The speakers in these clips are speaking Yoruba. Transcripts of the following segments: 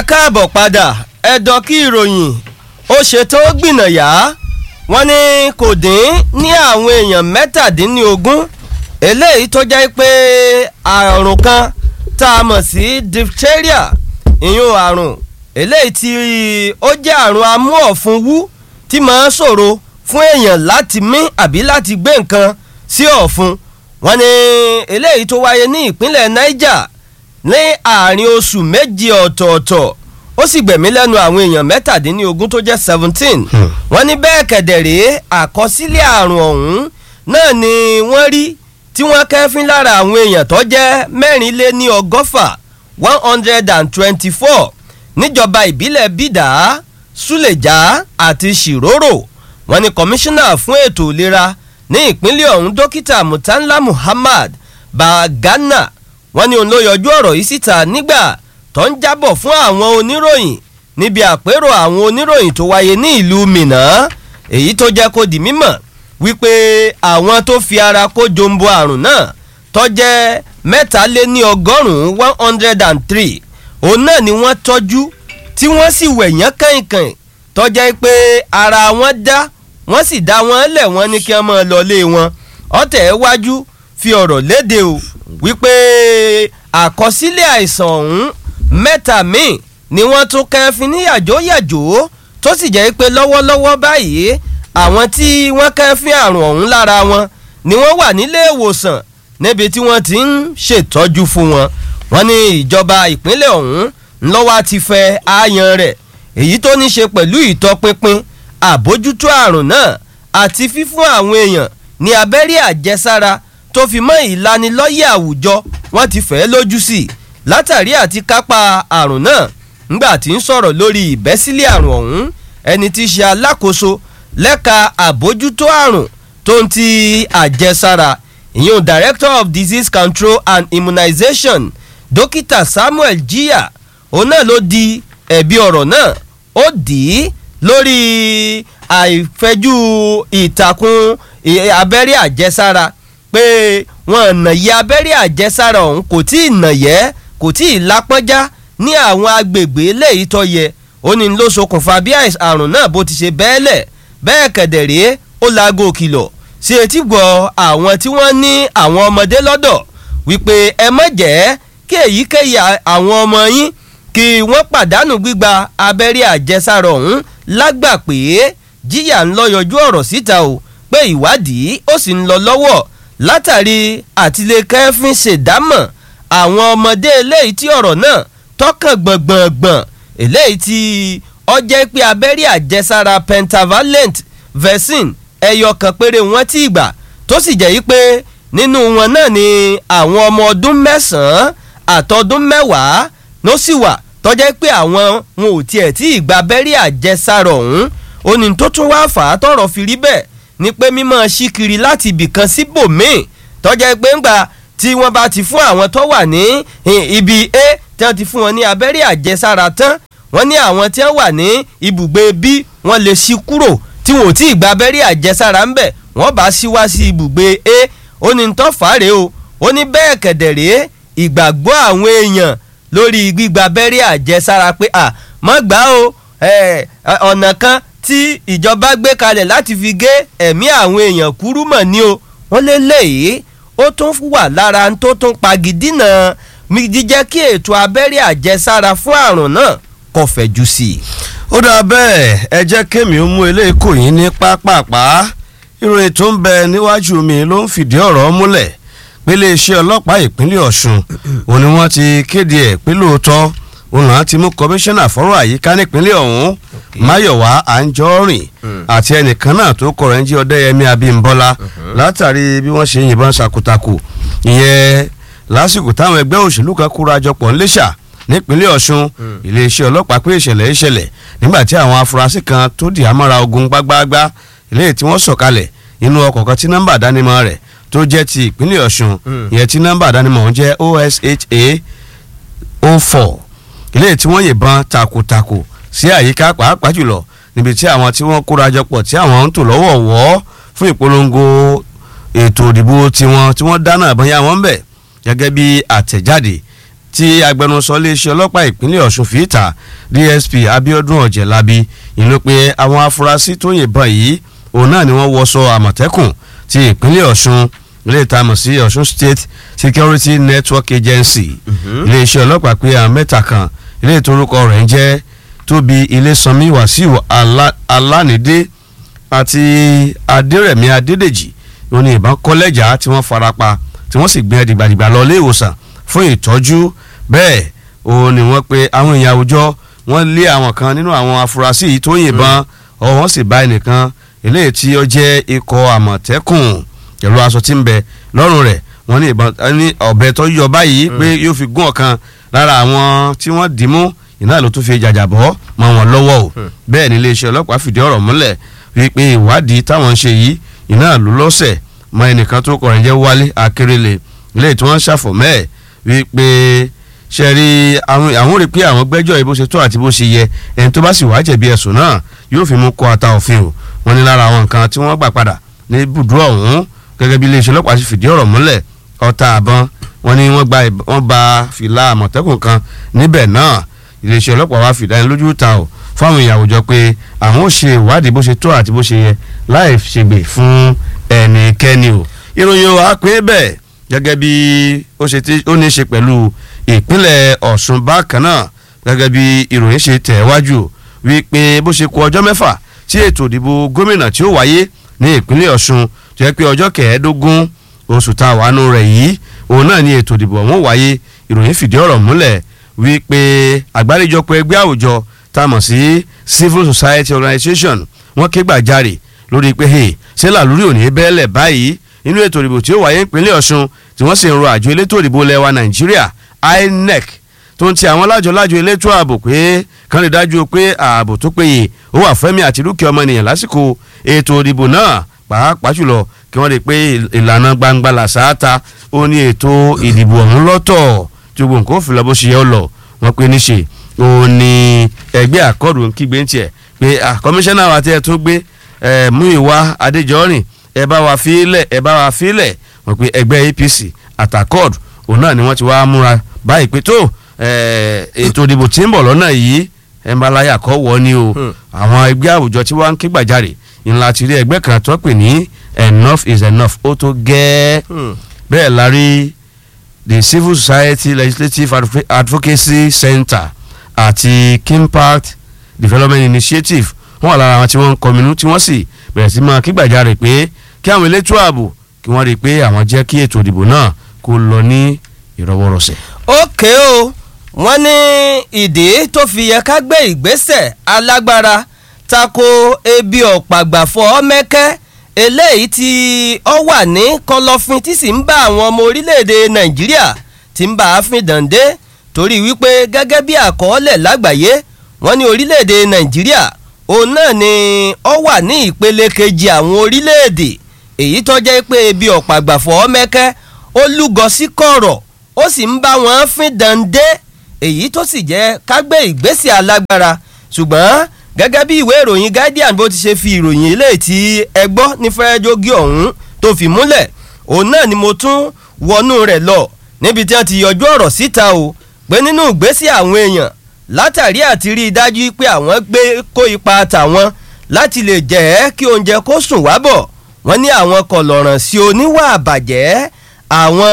káàbọ̀ padà ẹ̀dọ̀ kí ìròyìn ó ṣètò gbìnàyà wọ́n ní kò dín ní àwọn èèyàn mẹ́tàdínlógún eléyìí tó jẹ́ pé àrùn kan tá a mọ̀ sí diphtheria ìyún àrùn eléyìí tí ó jẹ́ àrùn amúọ̀fun wú tí máa ń ṣòro fún èèyàn láti mí àbí láti gbé nǹkan sí ọ̀fun wọ́n ní eléyìí tó wáyé ní ìpínlẹ̀ Niger ní àárín oṣù méjì ọ̀tọ̀ọ̀tọ̀ ó sì gbẹ̀mí lẹ́nu àwọn èèyàn mẹ́tàdínlógún tó jẹ́ seventeen wọ́n ní bẹ́ẹ̀ kẹ̀dẹ̀rẹ́ àkọsílẹ̀ àrùn ọ̀hún náà ni wọ́n rí tí wọ́n kẹ́fín lára àwọn èèyàn tó jẹ́ mẹ́rin lé ní ọgọ́fà one hundred and twenty-four níjọba ìbílẹ̀ bídà súlẹ̀já àti ṣìrórò wọ́n ní kọmíṣánná fún ètò ìlera ní ìpínlẹ̀ ọ̀hún dókítà mutanla muhammad bagana wọ́n ní òun ló yọjú ọ̀rọ̀ yìí síta nígbà tó ń jábọ̀ fún àwọn oníròyìn níbi àpérò àwọn oníròyìn tó wáyé ní ìlú minna èyí tó jẹ́ kó di mímọ̀ wípé àwọn tó fi ara kó jombo àrùn náà tó jẹ́ mẹ́taléní ọgọ́rùn-ún one hundred and three òun náà ni wọ́n tọ́jú tí wọ́n sì wẹ̀yán kàìnkàìn tó jẹ́ pé ara wọn dá wọ́n sì dá wọn lẹ̀ wọ́n ní kí wọ́n máa lọlé wọn ọ̀tẹ̀ wájú fi ọ̀rọ̀ léde o wípé àkọsílẹ̀ àìsàn ọ̀hún mẹ́ta míì ni wọ́n tún kẹ́fín ní yàjóyàjó tó sì jẹ́ pé lọ́wọ́lọ́wọ́ báyìí àwọn tí wọ́n kẹ́fín àrùn ọ̀hún lára wọn ni wọ́n wà nílé ìwòsàn níbi tí wọ́n ti ń ṣètọ́jú fún wọn wọ́n ní ìjọba ìpínlẹ̀ ọ̀hún ńlọ́wọ́ ti fẹ́ ààyàn rẹ̀ èyí tó ní ṣe pẹ̀lú ìtọpinpin àbójútó àrùn náà àti fífún àwọn èèyàn ní abẹ́rẹ́ àjẹsára tó fi mọ́ ìlanilọ́yẹ̀ àwùjọ wọ́n ti fẹ́ lójú sí i látàrí àti kápá àrùn náà ńgbà tí ń sọ̀rọ̀ lórí ìbẹ́sílẹ̀ àrùn ọ̀hún ẹni tí í ṣe alákòóso lẹ́ka àbójútó àrùn tó ń ti àjẹsára ìyún director of disease control and immunization dókítà samuel jiya òun náà ló di ẹ̀bi ọ̀rọ̀ náà ó dì í lórí àìfẹ́jú ìtàkùn abẹ́rẹ́ àjẹsára pé wọn nàyẹ abẹ́rẹ́ àjẹsára ọ̀hún kò tí ì nàyẹ́ kò tí ì lápọ́njá ní àwọn agbègbè eléyìí tó yẹ ó ní ló ṣokùnfà bí àrùn náà bó ti ṣe bẹ́ẹ̀lẹ̀ bẹ́ẹ̀ kẹ̀dẹ̀rẹ́ ó laago kìlọ̀ sí etí gbọ́ àwọn tí wọ́n ní àwọn ọmọdé lọ́dọ̀ wípé ẹ má jẹ́ kí èyíkéyìí àwọn ọmọ yín kí wọ́n pàdánù gbígba abẹ́rẹ́ àjẹsára ọ̀hún lágbà pé jíyà ń lọ yọjú ọ̀rọ̀ síta o pé ìwádìí ó sì ń lọ lọ́wọ́ látàrí àtìlẹ́kẹ́fín ṣèdámọ̀ àwọn ọmọdé eléyìí tí ọ̀rọ̀ náà tọkàn gbọ̀ngbọ̀ngbọ̀n eléyìí tí ó jẹ́ pé abẹ́rẹ́ àjẹsára pentavalent vaccine ẹyọ kan péré wọn tí ìgbà tó sì jẹ́ yí pé nínú wọn náà ni àwọn ọmọ ọdún mẹ́sàn-án àtọdún mẹ́wàá ló sì wà tó jẹ́ pé àwọn wọn ò tiẹ̀ tí ìgbà abẹ́rẹ́ àjẹsára ọ̀hún ó ní tó tún wá fà á tọ̀rọ̀ fi rí bẹ́ẹ̀ ni pé mímọ́ ṣíkiri láti ibìkan síbòmíì tó jẹ́ pé ńgbà tí wọ́n bá ti fún àwọn tó wà ní ibi a tí wọ́n ti fún wọn ní abẹ́rẹ́ àjẹsára tán wọ́n ní àwọn tí wọ́n wà ní ibùgbé b wọ́n lè ṣí kúrò tí wọn ò tí ì gba abẹ́rẹ́ àjẹsára ń bẹ̀ wọ́n bá ṣí wá sí ibùgbé a ó ní tó fàárẹ̀ o ó ní bẹ́ẹ̀ kẹ̀dẹ̀rẹ́ ìgbàgbọ́ àwọn èèyàn lórí gbígba abẹ́rẹ́ àjẹsára pé à mọ́ gbà o ọ̀nà kan tí ìjọba gbé kalẹ̀ láti fi gé ẹ̀mí àwọn èèyàn kúrú mọ̀ ní o wọ́n lé léyìí ó tún wà lára tó tún pagidínà jíjẹ́ kí ètò abẹ́rẹ́ àjẹsára fún àrùn náà kò fẹ̀jú sí i. ó dáa bẹ́ẹ̀ ẹ jẹ́ kémi ó mú eléyìí kò yín ní pápápá ìròyìn tó ń bẹ níwájú mi ló ń fìdí ọ̀rọ̀ múlẹ̀ pé iléeṣẹ́ ọlọ́pàá ìpínlẹ̀ ọ̀ṣun òun ni wọ́n ti kéde ẹ̀ pé lóòótọ́ òun náà ti mú kọmíṣánná fọ́rọ̀ àyíká nípínlẹ̀ ọ̀hún máyọ̀wá àǹjọ́rìn àti ẹnìkan náà tó kọ̀rọ̀ ń jí ọdẹ́yẹmí abímbọ́lá látàrí bí wọ́n ṣe yìnbọn ṣàkútakù ìyẹn lásìkò táwọn ẹgbẹ́ òṣèlú kan kóra jọpọ̀ ńlẹ́ṣà nípínlẹ̀ ọ̀ṣun iléeṣẹ́ ọlọ́pàá pé ìṣẹ̀lẹ̀ ìṣẹ̀lẹ̀ nígbà tí àwọn afurasí kan tó di àmọ́ra ogun gbágbáágbá ilé tí wọ́n sọ̀kalẹ̀ inú ọkọ̀ kan tí nọ́mbà dánimọ̀ rẹ̀ tó jẹ́ ti ìpínlẹ̀ ọ̀ṣun ìyẹn tí nọ́mbà dánimọ̀ ń jẹ́ osha 04 ilé tí wọ́n yìnbọn takuntakun sí àyíká pàápàá jùlọ níbi tí àwọn tí wọ́n kóra jọpọ̀ tí àwọn ń tò lọ́wọ́ wọ́ fún ìpolongo ètò ìdìbò tiwọn tí wọ́n dáná àbọ̀nyá wọn bẹ̀ gẹ́gẹ́ bí àtẹ̀jáde tí agbẹnusọ iléeṣẹ́ ọlọ́pàá ìpínlẹ̀ ọ̀ṣun fi ta dsp abiodun ọ̀jẹ̀lábi ìlú pé àwọn afurasí tó yìnbọn yìí òun náà ni wọ́n wọṣọ àmọ̀tẹ́kùn ti ìpínlẹ̀ ọ̀ṣun ilé ìtamọ̀ sí ọ̀ṣun state security network agency iléeṣẹ́ ọlọ́pàá pé àwọn mẹ́ta kan ilé ìtorúkọ rẹ̀ ń jẹ́ tóbi ilésanmi wàsíù alánidé àti adérẹ̀mí adédèjì ó ní ìbọn kọ́lẹ́jà tí wọ́n farapa tí wọ́n sì gbé dìgbàdìgbà lọ ilé ìwòsàn fún ìtọ́jú bẹ́ẹ̀ ó ní wọ́n pe àwọn èèyàn àwùjọ wọ́n lé àwọn kan nínú àwọn afurasí yìí tó yìnbọn ọ wọ́n sì bá ẹnìkan eléyìí tí ó jẹ́ ikọ̀ àmọ̀tẹ́kùn pẹ̀lú aṣọ tí ń bẹ lọ́rùn rẹ̀ wọ́n ní ìbọn ní ọ̀bẹ tó yọ báyìí pé yóò fi gún ọ̀kan lára àwọn tí wọ́n dì mú iná ló tún fi jàjàbọ́ mọ́ wọn lọ́wọ́ o bẹ́ẹ̀ ni iléeṣẹ́ ọlọ́pàá fìdí ọ̀rọ̀ múlẹ̀ wípé ìwádìí táwọn ń ṣe yìí iná ló lọ́sẹ̀ mọ ẹnìkan tó kọrin jẹ́ wálé akérèlé ilé tí wọ́n ṣàfọ̀mẹ́ ẹ̀ wípé ṣe rí àwọn rí pé àwọn gbẹ́jọ́ yìí bó ṣe tó àti bó ṣe yẹ ẹni tó bá sì wá jẹ̀bi ẹ̀sùn náà yóò fi mú kó ata òfin o wọ́n ní lára àwọn nǹkan tí wọ́n gbà padà ní ibùdó ọ̀hún gẹ́gẹ́ bí iléeṣẹ́ ọlọ́pàá ṣe fìdí ọ̀rọ̀ múlẹ̀ ọta àbọn wọ́n ní wọ́n gba wọ́n ba fìlà àmọ̀tẹ́kùn kan níbẹ̀ náà iléeṣẹ́ ọlọ́pàá wa fìdánilójú ta o fáwọn èèyàn àwùjọ pé àwọn ò ṣe ìwádìí bó ṣe tó àti bó ṣe yẹ láì ṣègbè fún ẹnikẹ́ni o ìròyìn wa pé bẹ́ẹ̀ gẹ́gẹ́ bí ó ṣe ó ní í ṣe pẹ̀lú ìpínlẹ̀ Ọ̀ṣun bákan náà gẹ́gẹ́ bí ìròyìn ṣe tẹ̀ wájú wípé bó ṣe kù ọjọ́ mẹ́fà tí ètò ìdìbò gómìnà tí ó wáyé ní ìpínlẹ̀ Ọ̀ṣun tó yẹ pé ọjọ́ kẹẹ̀ẹ́dógún oṣù tá a wà nù rẹ̀ yìí òun náà ni ètò ìdìbò ọ̀hún wáyé ìròyìn fìdí ọ̀rọ̀ múlẹ̀ wípé àgbáríjọpọ̀ ẹgbẹ́ àwùjọ tá a mọ̀ sí civil society organization wọ́n ké gbàjarè lórí pé hey ṣé làlúrí òní bẹ́ẹ̀lẹ̀ báyìí nínú ètò ìdìbò tí ó wáyé ìpínlẹ̀ Ọ̀ṣun tí wọ́n sì ń ro àjọ elétò ìdìbò lẹ́wà Nàìjíríà INEC tó ń ti àwọn lájọ-lájọ elétò ààbò pé kàn lè dájú pé ààbò tó péye ó wà fẹ́mi àti dúkìá ọmọnìyàn lásìkò ètò ìdìbò náà pàápàá jùlọ kí wọ́n lè pé ìlànà gbangba làṣááta ó ní ètò ìdìbò ọ̀hún lọ́tọ̀ tí gbogbo nǹkan ó fi lọ bó ṣe yẹ ọ lọ wọ́n pé níṣe ó ní ẹgbẹ́ àkọ́dù ń kígbe ń tiẹ̀ pé kọmíṣánná wa tí ẹ tún gbé mú ìwà adéjọ́rìn ẹ bá wa fílẹ̀ ẹ bá wa fílẹ̀ wọ́n pé ẹgbẹ́ APC àtàkọ́d òun náà ni wọ́n ti wá múra báyìí pé tó ètò ìdìbò tí ń bọ̀ lọ́nà yìí ẹ ń bá láyà kọ́ wọ́ ni o àwọn ẹgbẹ́ àwùjọ tí wọ́n ń ké gbàjarè ńlá ti rí ẹgbẹ́ kan tó pè ní enough is enough ó tó gẹ́ẹ́ bẹ́ẹ̀ la rí the civil society legislative advocacy center àti kimpact development initiative wọ́n wà lára àwọn tí wọ́n ń kọminú tí wọ́n sì bẹ̀rẹ̀ sí máa kígbàjarè pé kí àwọn elétò ààbò kí wọ́n rí i pé àwọn jẹ́ kí ètò ìdìbò náà kó lọ ní ìrọwọ́rọsẹ̀. ókè o wọ́n ní ìdí tó fi yẹ ká gbé ìgbésẹ̀ alágbára tako ebi ọ̀pàgbàfọ́ mẹ́kẹ́ eléyìí tí ó wà ní kọ̀lọ̀fín tí sì ń bá àwọn ọmọ orílẹ̀-èdè nàìjíríà tí ń bá a fín dàndé torí wípé gẹ́gẹ́ bí àkọọ́lẹ̀ lágbàáyé wọ́n ní orílẹ̀-èdè nàìjíríà òun náà ni ó wà ní ìpele kejì àwọn orílẹ̀-èdè èyí tó jẹ́ pé ebi ọ̀pàgbàfọ́ mẹ́kẹ́ ó lúgọ sí kọ̀rọ̀ ó sì ń bá wọn fín dàndé èyí tó sì jẹ́ ká gbé ìgbésẹ̀ alágbára ṣùgbọ́n gẹ́gẹ́ bí ìwé ìròyìn guardian bó ti ṣe fi ìròyìn eléyìí tí ẹ gbọ́ ní fẹ́ẹ́jógí ọ̀hún tó fi múlẹ̀ òun náà ni mo tún wọnú rẹ̀ lọ níbi tí wọ́n ti yọjú ọ̀rọ̀ síta o pé nínú ìgbésẹ̀ àwọn èèyàn látàrí àti rí i dájú pé àwọn gbé kó ipa tàwọn láti lè jẹ́ kí oúnjẹ kó sùn wá bọ̀ wọ́n ní àwọn kọ̀lọ̀ràn sí oníwà àbàjẹ́ àwọn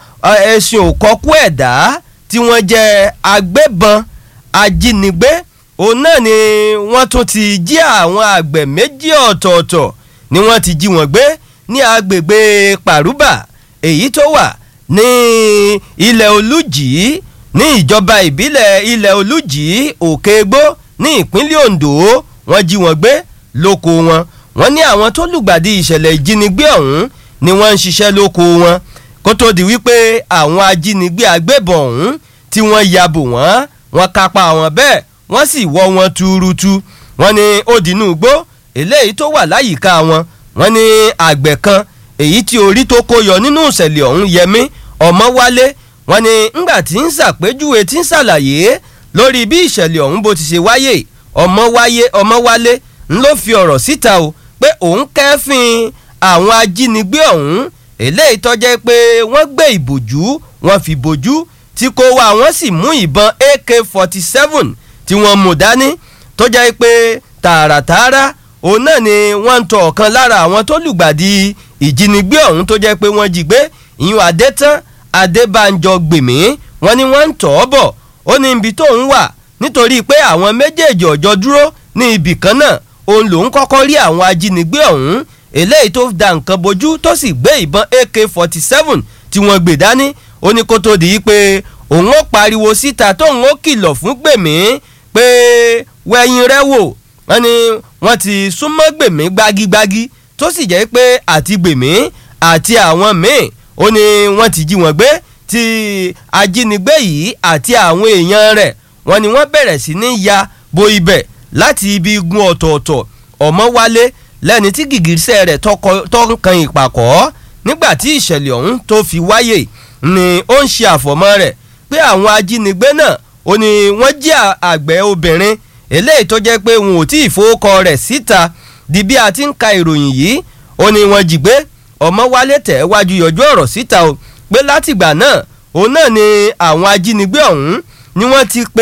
ẹ̀sìn òkọ́kú ẹ̀dá tí wọ́n jẹ́ agbébọn ajínigbé òun náà ni wọ́n tún ti jí àwọn àgbẹ̀ méjì ọ̀tọ̀ọ̀tọ̀ ni wọ́n ti jí wọn gbé ní agbègbè pàrúbà èyí tó wà ní ilẹ̀ olújì ní ìjọba ìbílẹ̀ ilẹ̀ olújì òkègbó ní ìpínlẹ̀ ondo wọ́n jí wọn gbé lóko wọn wọ́n ní àwọn tó lùgbàdì ìṣẹ̀lẹ̀ ìjínigbé ọ̀hún ni wọ́n ń ṣiṣẹ́ lóko wọn kó tó di wípé àwọn ajínigbé agbébọn ọ̀hún tí wọ́n ya bò wọ́n wọ́n kápá wọn bẹ́ẹ̀ wọ́n sì wọ́ wọn túrútú wọ́n ní ó dínú igbó eléyìí tó wà láyìíká wọn wọ́n ní àgbẹ̀ kan èyí tí orí tó kó yọ nínú ìṣẹ̀lẹ̀ ọ̀hún yẹmí ọmọ wálé wọ́n ní ńgbà tí ń ṣàpèjúwe tí ń ṣàlàyé lórí bí ìṣẹ̀lẹ̀ ọ̀hún bó ti ṣe wáyé ọmọ wáyé ọmọ wálé ń ló fi ọ̀rọ̀ síta o pé òun kẹ́fìn àwọn ajínigbé ọ̀hún eléyìí tó jẹ́ pé wọ́n gbé ìbòjú wọ́n fi bòjú tí kò wá wọ́n sì mú ìbọn ak forty seven tí wọ́n mú dání tó jẹ́ pé tààràtààrà òun náà ni wọ́n ń tọ ọ̀kan lára àwọn tó lùgbàdì ìjínigbé ọ̀hún tó jẹ́ pé wọ́n jí gbé ìyún adétán adébánjọ gbèmí wọ́n ní wọ́n ń tọ̀ ọ́ bọ̀ ó ní ibi tó ń wà nítorí pé àwọn méjèèjì ọ̀jọ́ dúró ní ibì kan náà òun lòún kọ́kọ́ rí àwọn ajínigbé ọ̀hún eléyìí tó da nǹkan bojú tó sì gbé ìbọn ak forty seven tí wọ́n gbé dání ó ní kó tó di pé òun ó pariwo síta tóun ó kìlọ̀ fún gbèmí pé wẹ̀yìn rẹ wò wọ́n ní wọ́n ti súnmọ́ gbèmí gbágígbágí tó sì jẹ́ pé àti gbèmí àti àwọn míì ó ní wọ́n ti jí wọn gbé tí ajínigbé yìí àti àwọn èèyàn rẹ̀ wọ́n ní wọ́n bẹ̀rẹ̀ sí ní ya bo ibẹ̀ láti ibi igun ọ̀tọ̀ọ̀tọ̀ ọmọ wálé lẹ́ni tí gìgísẹ̀ rẹ̀ tó ń kan ìpàkọ́ nígbà tí ìṣẹ̀lẹ̀ ọ̀hún tó fi wáyé ni ó ń ṣe àfọ̀mọ́ rẹ̀ pé àwọn ajínigbé náà ó ní wọ́n jí àgbẹ̀ obìnrin eléyìí tó jẹ́ pé wọn ò tí ì fowókọ rẹ̀ síta di bí a ti ń ka ìròyìn yìí ó ní wọ́n jí gbé ọmọ wálé tẹ̀ wájú yọjú ọ̀rọ̀ síta o pé látìgbà náà òun náà ni àwọn ajínigbé ọ̀hún ni wọ́n ti pe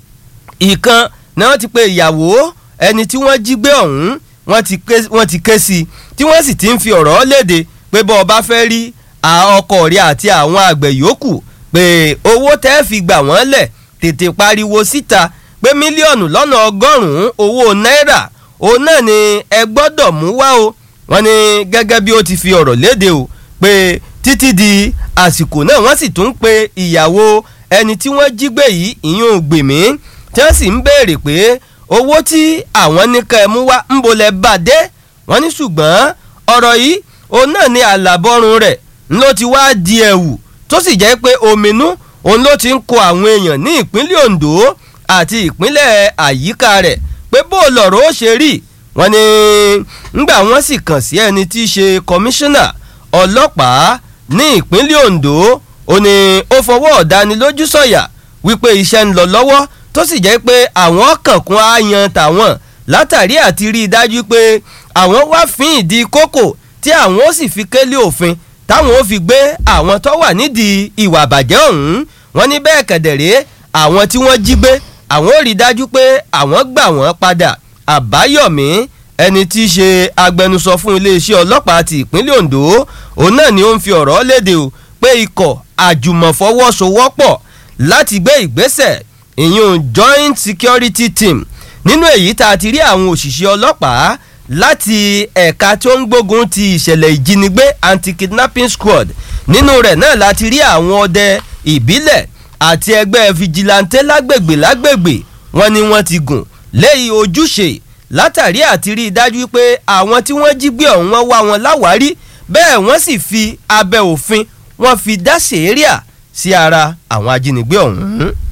ìkan ni wọ́n ti pe ìyàwó ẹni tí wọ́n jí gbé ọ̀hún wọ́n ti ké sí i tí wọ́n sì ti ń fi ọ̀rọ̀ léde pé bọ́ ọ bá fẹ́ rí ọkọ rẹ̀ àti àwọn àgbẹ̀ yòókù pé owó tẹ́ fi gbà wọ́n lẹ̀ tètè pariwo síta pé mílíọ̀nù lọ́nà ọgọ́rùn-ún owó náírà òun náà ni ẹ gbọ́dọ̀ mú wá o wọ́n ní gẹ́gẹ́ bí ó ti fi ọ̀rọ̀ léde o pé títí di àsìkò náà wọ́n sì tún pe ìyàwó ẹni tí wọ́n jí gbé yìí ìyún gbèmí tí wọ́n sì ń béèrè pé owó tí àwọn nìkan ẹ̀ mú wá ń bolẹ̀ bá dé wọ́n ní ṣùgbọ́n ọ̀rọ̀ yìí òun náà ni àlàbọ̀rùn rẹ̀ ló ti wá di ẹ̀wù tó sì jẹ́ pé ominú òun ló ti ń kó àwọn èèyàn ní ìpínlẹ̀ Ondo àti ìpínlẹ̀ àyíká rẹ̀ pé bó lọ̀rọ̀ ó ṣe rí wọ́n ní ńgbà wọ́n sì kàn sí ẹni tí í ṣe kọmíṣánná ọlọ́pàá ní ìpínlẹ̀ Ondo ó ní ó fọwọ́ ọ̀dánilójú sọ̀yà wípé iṣẹ́ ń lọ lọ́wọ́ tó sì jẹ́ pé àwọn kànkún á yan tàwọn látàrí àti rí i dájú pé àwọn wá fín ìdí kókò tí àwọn ó sì fi kélé òfin táwọn ó fi gbé àwọn tó wà nídìí ìwà àbàjẹ́ ọ̀hún wọ́n ní bẹ́ẹ̀ kẹ̀dẹ̀rẹ́ àwọn tí wọ́n jí gbé àwọn ó rí i dájú pé àwọn gbà wọ́n padà àbáyọ̀mí ẹni tí í ṣe agbẹnusọ fún iléeṣẹ́ ọlọ́pàá ti ìpínlẹ̀ Ondo òun náà ni ó ń fi ọ̀rọ̀ léde o pé ikọ̀ àjùmọ̀fọwọ́sowọ́pọ̀ láti gbé ìgbésẹ̀ ìyún joint security team nínú èyí tá a ti rí àwọn òṣìṣẹ́ ọlọ́pàá láti ẹ̀ka tó ń gbógun ti ìṣẹ̀lẹ̀ ìjínigbé anti-kidnapping squad nínú rẹ̀ náà láti rí àwọn ọdẹ ìbílẹ̀ àti ẹgbẹ́ fìjìláńtẹ́ lágbègbè lágbègbè wọn ni wọ́n ti gùn léyìí ojúṣe látàrí àti rí i dájú pé àwọn tí wọ́n jí gbé ọ̀hún wọ́n wá wọn láwárí bẹ́ẹ̀ wọ́n sì fi abẹ́ òfin wọ́n fi dá sèéríà sí ara àwọn ajínigbé ọ̀hún.